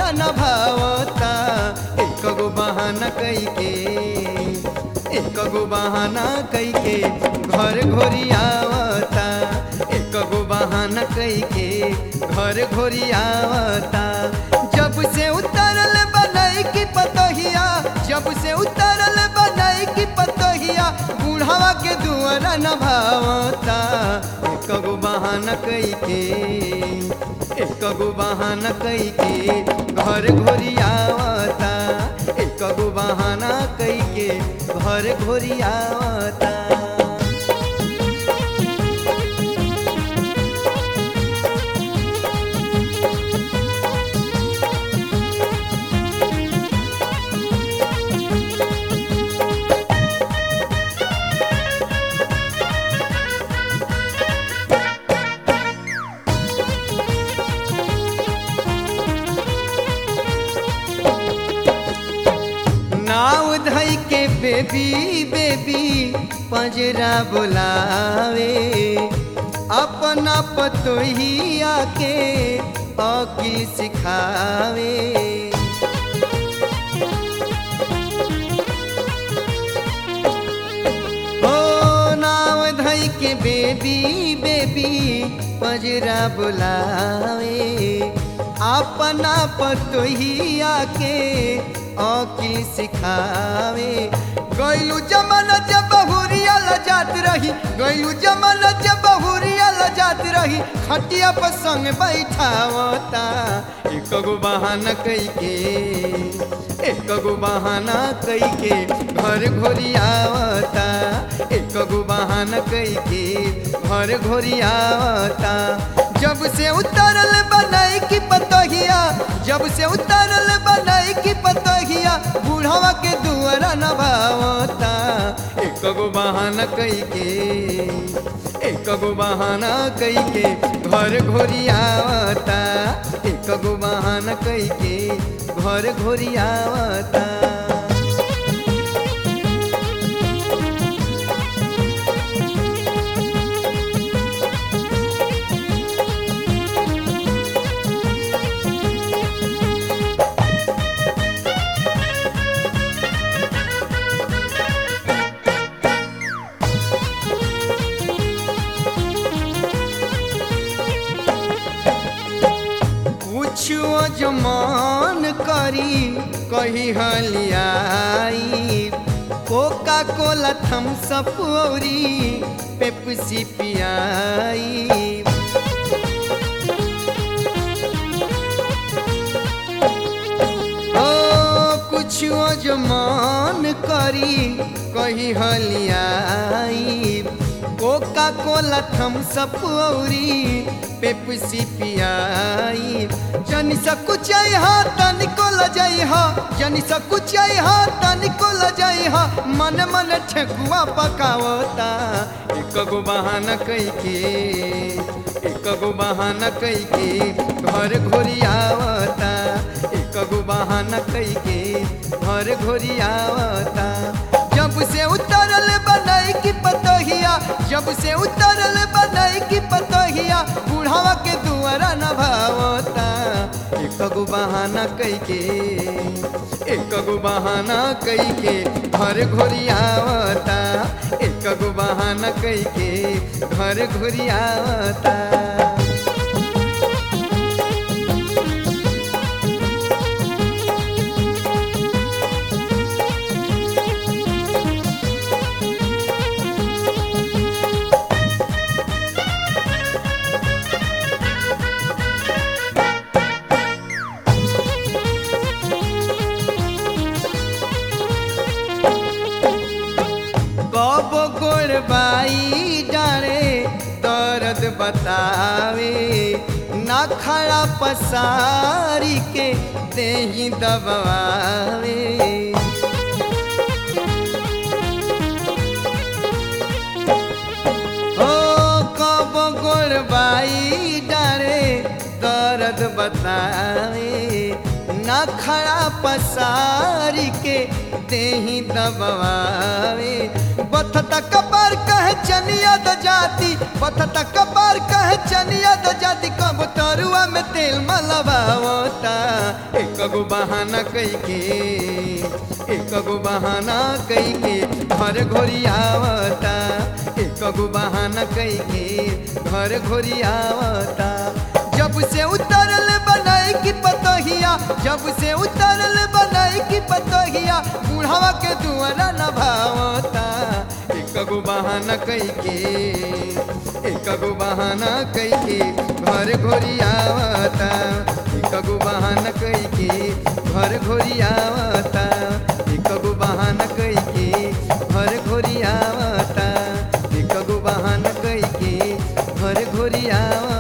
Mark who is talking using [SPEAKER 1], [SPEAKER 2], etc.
[SPEAKER 1] न भावता एक गो बहाना कई के एक गो बहाना कई के घर घोरी आवता एक गो बहाना कई के घर घोरी आवता जब से उतरल बनाई की पतोहिया जब से उतरल बनाई की पतोहिया बूढ़ावा के दुआरा न भावता एक गो बहाना कई के एक गो बहाना कई के घर घोरी आवता एक गो बहाना कई के घर घोरी आवता नाव धई के बेबी बेबी पंजरा बुलावे अपना पतोहिया के औकी सिखावे हो नाव धई के बेबी बेबी पंजरा बुलावे अपना पतोहिया के औकी सिखावे गैलू जमाना जब बहुरिया लजात रही गैलू जमाना जब बहुरिया लजात रही खटिया पर संग बैठावता एक गो बहाना कई के एक गो बहाना कई के घर घोरी आवता एक गो बहाना कई के घर घोरी आवता जब से उतरल बनाई की पतोहिया जब से उतरल बनाई की पतोहिया बूढ़ावा के दुआरा न भावता एक गो बहाना कई के एक गो बहाना कई के घर घोरी आवता एक गो बहाना कई के घर घोरी आवता पूछो जमान करी कही हलियाई कोका कोला थम्स अप औरी पेप्सी पियाई ओ कुछो जमान करी कही हलियाई कोका कोला थम्स अप औरी पेप्सी पियाई जनी सा कुछ हा तनिको लजाई हा जनी सा कुछ हा तनिको लजाई हा मन मन ठेकुआ पकावता एक गो बहाना कई के एक गो बहाना कई के घर घोरी आवता एक गो बहाना कई के घर घोरी आवता जब से उतरल बनाई की पतोहिया जब से उतरल बनाई की पतोहिया बूढ़ावा के दुआरा न भावता एक गो बहाना कई के एक गो बहाना कई के घर घोरी आवता एक गो बहाना कई के घर घोरी आवता कब गोरबाई डारे दर्द बतावे ना खड़ा पसारी के देही दबावे ओ कब गोरबाई डारे दर्द बतावे ना खड़ा पसारी के देही दबावे बथता कपार कहे चनिया द जाती बथता कपार कहे चनिया धनिया तो जाति कब तरुआ में तेल मलबावता एक गो बहाना कई के एक गो बहाना कई के घर घोरी आवता एक गो बहाना कई के घर घोरी आवता जब से उतरल बनाई की पतोहिया जब से उतरल बनाई की पतोहिया बुढ़ावा के दुआरा न भावता एक गो बहाना कई के एक गो बहाना कई के घर घोरी आवता एक गो बहाना कई के घर घोरी आवता एक गो बहाना कई के घर घोरी आवता एक गो बहाना कई के घर घोरी आवता